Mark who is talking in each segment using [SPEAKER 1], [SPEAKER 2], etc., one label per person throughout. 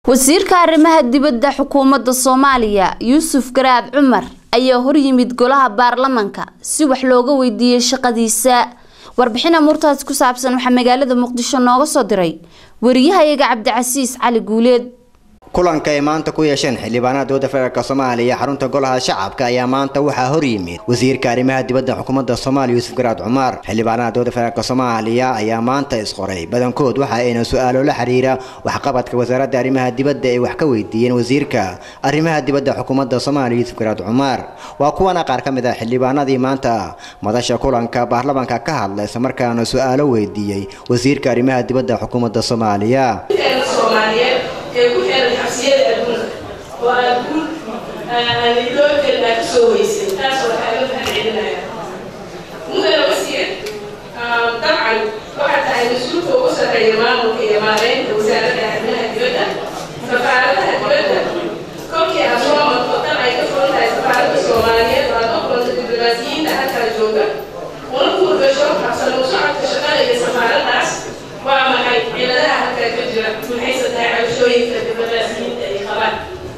[SPEAKER 1] wasiirka arrimaha dibadda xukuumadda soomaaliya yuusuf garaad cumar ayaa horyimid golaha baarlamanka si wax looga weydiiyey shaqadiisa warbixin amuurtaas ku saabsan waxaa magaalada muqdisho nooga soo diray wariyahayaga cabdicasiis cali guuleed
[SPEAKER 2] kulanka ay maanta ku yeesheen xildhibaanada dowladda federaalk soomaaliya xarunta golaha shacabka ayaa maanta waxaa horyimid wasiirka arrimaha dibadda xukuumadda soomaaliya yuusuf garaad cumar xildhibaanada dowladda federaalk soomaaliya ayaa maanta isqoray badankood waxa ayna su-aalo la xiriira waxqabadka wasaaradda arrimaha dibadda ay wax ka weydiiyeen wasiirka arrimaha dibadda xukuumadda soomaaliya yuusuf garaad cumar waa kuwana qaar ka mid ah xildhibaanadii maanta madasha kulanka baarlamanka ka hadla islamarkaana su-aalo weydiiyey wasiirka arrimaha dibadda xukuumadda soomaaliya
[SPEAKER 3] ee ku xiran xabsiyada adduunka oo adduun aanilookel aa kasoo weysay taas waxaa loo mahadcelinaya mudana wasiir dabcan waxaa tahay mas-uulka ugu sarreeya maamulka iyo maareynta wasaaradda arrimaha dibadda safaaradaha dibadda kolkii aad soo marto dal ay ka furan tahay safaaradda soomaaliyeed oo aad u kulanta diblomaasiyiinta halkaa jooga una kuurgasho habsano socodka shaqada iyo safaaraddaas waa maxay ciladaha halkaa ka jira maxayse tahay cabashooyinka diblomaasiyiinta ay qabaan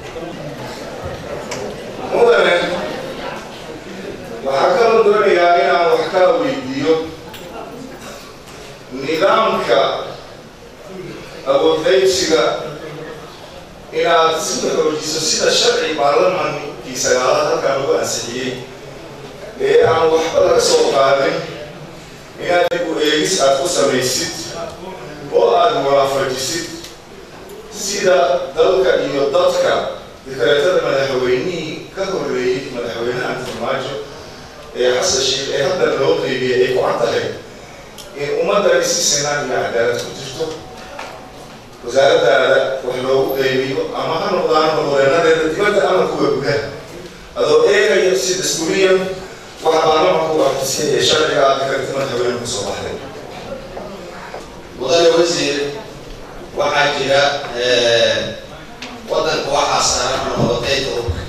[SPEAKER 4] mudane waxaa kaloo doonayaa inaan wax ka weydiiyo nidaamka awoodqaybsiga inaad sida xoojiso sida sharci baarlamankii sagaalaad halkaan lagu ansixiyey ee aan waxba laga soo qaadin inaad dib u eegis aad ku samaysid oo aada waafajisid sida dalka iyo dadka dikreetada madaxweynihii ka horreeyey madaxweynaha farmaajo ee xasan sheekh ee hadda loo qeybiyey ay ku cad tahay in ummaddani si sinaan iyo cadaalad ku jirto wasaaradaada wax loogu qeybiyo ama ha noqdaan horwareenadeeda dibadda ama kuwa gudaha adoo eegaya si dastuuriyan waxa baarlamanka u afisay ee sharciga aad dikreeta madaxweyne kusoo baxday
[SPEAKER 5] mudane wasiir waxaa jira waddanka waxaa saaran noqotayda hubka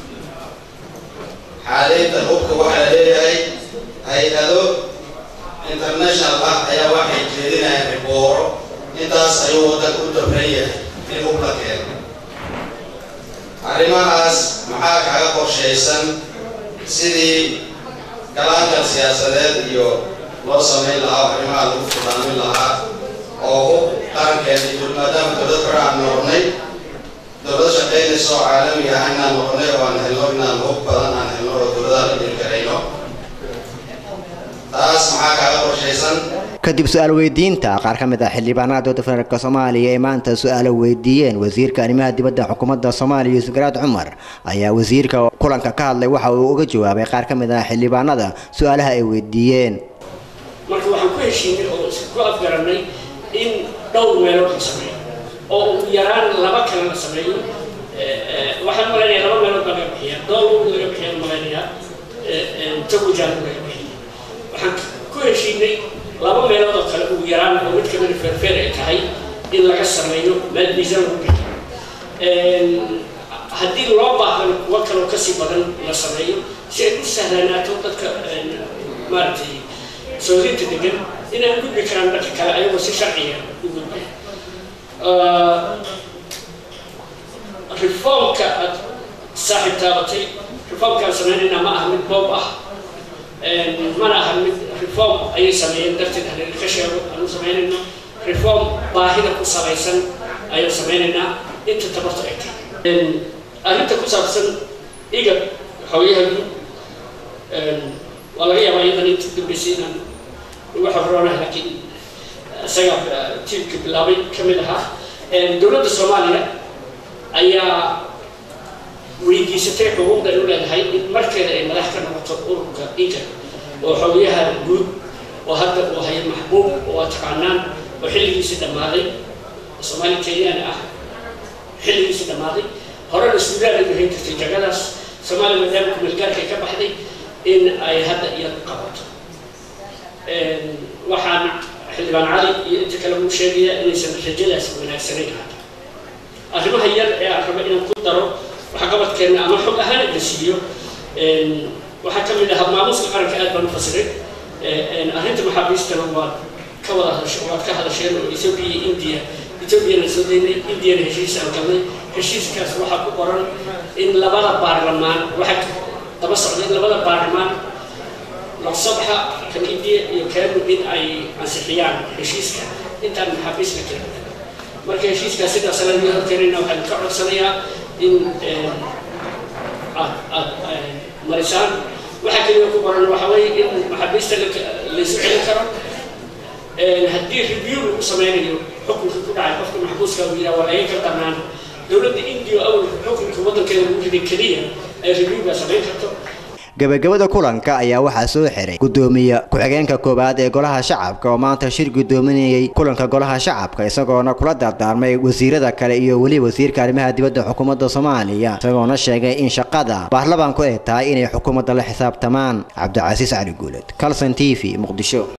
[SPEAKER 5] xaalaynta hubka waxaa leeyahay hay-ado international ah ayaa waxay jeedinayaan ribooro intaas ayuu waddanka u dabran yahay in hub la keeno arrimahaas maxaa kaga qorshaysan sidii galaanka siyaasadeed iyo loo samayn lahaa arrimaha lagu fudaamin lahaa oo hub qarankeena jiro maadaama dowlad hore aan noqonay dowlad shaqaynaysa oo caalami ah inaan noqonay oo aan helno inaan hub badan aan helno oo dowladaha la jiri karayno taas maxaa kaaga qorshaysan
[SPEAKER 2] kadib su-aal weydiinta qaar ka mid ah xildhibaanada dowladda federaalk soomaaliya ee maanta su-aalo weydiiyeen wasiirka arrimaha dibadda xukuumadda soomaaliya yuusuf garaad cumar ayaa wasiirka kulanka ka hadlay waxa uu uga jawaabay qaar ka mid ah xildhibaanada su-aalaha ay weydiiyeen
[SPEAKER 6] marka waxaan ku heshiinay oo isku afgaranay in dhowr meelood la sameeyo oo ugu yaraan laba kale la sameeyo waxaan malaynayaa laba meelood baa laga bixiya dool laga bixiya malaynayaa tawajaan laga bixiya waxaan ku heshiinay laba meelood oo kale ugu yaraan oo mid kamida feerfeer ay tahay in laga sameeyo meel miisaan lagu bixiyo haddii loo baahdan kuwa kaloo kasii badan la sameeyo si ay u sahlanaato dadka maaragtay soodinta degan inay gudbi karaan dadka kale ayagoo si sharciga u gudbaya reformka aad saaxiib taabatay reformkaan sameynayna ma aha mid boob ah mana aha mid reform ayay sameeyeen darteed haleel ka sheego aanu sameynayno reform baahida ku salaysan ayaan sameynaynaa inta tabarta ay tahay arrinta ku saabsan iga xooyaha guud waa laga yaabaa iyadan inta dambeysay inaan ugu xoroonaha laakiin isaga tiimka bilaabay ka mid ahaa dowladda soomaaliya ayaa weydiisatay xuquuqda ay u leedahay in markeeda ay madax ka noqoto ururka iga oo xogyaha guud oo hadda uu haya maxbuub oo waa taqaanaan oo xilligiisii dhammaaday soomaali kenyana ah xilligiisii dhammaaday horena suudaan ay hayn jirtay jagadaas soomaaliya maadaama kumeelgaarka ay ka baxday in ay hadda iyada qabato waxaan xildhibaan cali iyo inta kale uu sheegayaa inaysan rajadaas wanaagsanayn hadda arrimaha yar ee aan rabo inaan ku daro waxqabadkeena ama xog ahaan la siiyo waxaa ka mid ahaa maamuuska qaranka aad baan u fasiray arrinta maxaabiistana waad ka wada hadashe waad ka hadasheen oo ethiopia iyo india ethoobiana soo daynay indiana heshiis aan galnay heshiiskaas waxaa ku qoran in labada baarlamaan waxaa daba socda in labada baarlamaan laqsabxa kan indiya iyo kanu in ay ansixiyaan heshiiska intaan maxaabiista keenay marka heshiiskaas sidaas laga horkeenayna waxaan ka codsanayaa in aad aad marisaan waxaa keliya ku qoran waxa weeye in maxaabiista laysu celin karo haddii review lagu sameynayo xukunka ku dhacay qofka maxbuuska uu yidhaha waa laga ka darnaan dowladda indiya awal xukunka waddankeeda lagu riday keliya ay reviewga samayn karto
[SPEAKER 2] gabagabada kulanka ayaa waxaa soo xiray gudoomiye ku-xigeenka koowaad ee golaha shacabka oo maanta shir gudoominayay kulanka golaha shacabka isagoona kula dardaarmay wasiirada kale iyo weli wasiirka arrimaha dibadda xukuumadda soomaaliya isagoona sheegay in shaqada baarlamaanku ay tahay inay xukuumadda la xisaabtamaan cabdicasiis cali guuled calson t v muqdisho